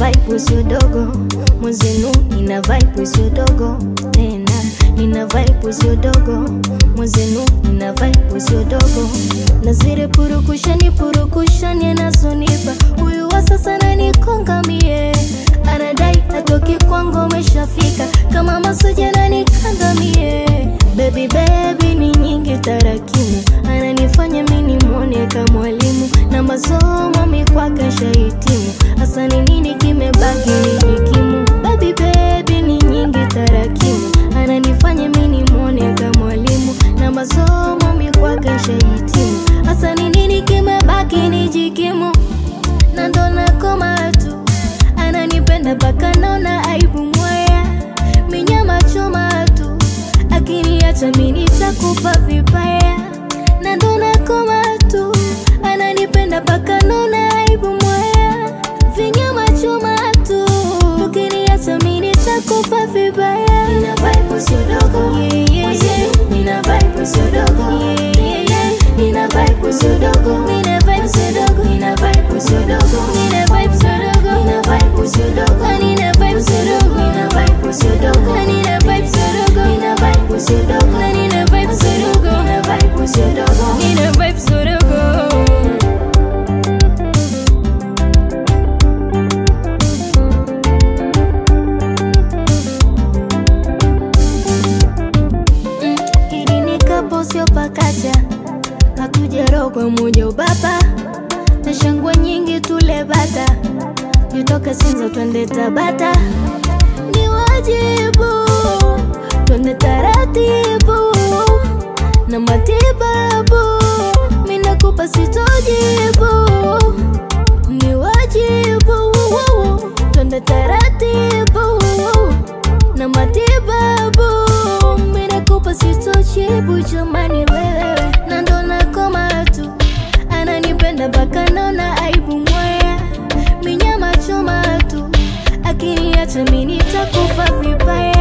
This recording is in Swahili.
vibe sio dogo mwenzenu nina vibe sio dogo tena nina vibe sio dogo mwenzenu nina vibe sio dogo na zile purukushani purukushani anazonipa huyu wa sasa nanikonga mie anadai atoki kwangu ameshafika kama masoja nanikanda mie baby baby ni nyingi tarakimu ananifanya mini mwone kama mwalimu na masomo mikwake shahitimu hasa ni nini kimebaki nijikimu baby baby ni nyingi tarakimu ananifanya mini mwone kama mwalimu na masomo mikwake shahitimu hasa ni nini kimebaki nijikimu na ndo nakoma tu ananipenda mpaka naona aibu mwaya minyama choma tu akiniacha mi nitakufa vibaya na ndo nakoma tu ananipenda mpaka naona aibu mwaya vinyama choma tu ukiniacha mi nitakufa vibaya nina vibe sio dogo yeah, yeah, yeah. nina vibe sio dogo yeah, yeah, yeah. nina vibe sio dogo nina vibe sio dogo nina vibe sio dogo nina vibe sio dogo nina vibe sio dogo nina vibe sio dogo nina vibe sio dogo nina vibe sio dogo nina vibe sio dogo nina vibe sio dogo nina vibe sio dogo nina vibe sio dogo Mm, hili ni kapo sio pakacha hatujarogwa moja ubaba na shangwe nyingi tule bata nitoke sinza twende tabata ni wajibu twende taratibu na matibabu minakupa sitojibu ni wajibu twende taratibu na matibabu minakupa sitojibu jamani wewe na ndo nakoma tu ananipenda mpaka naona aibu mwaya minyama choma tu akiniacha mi nitakufa vibaya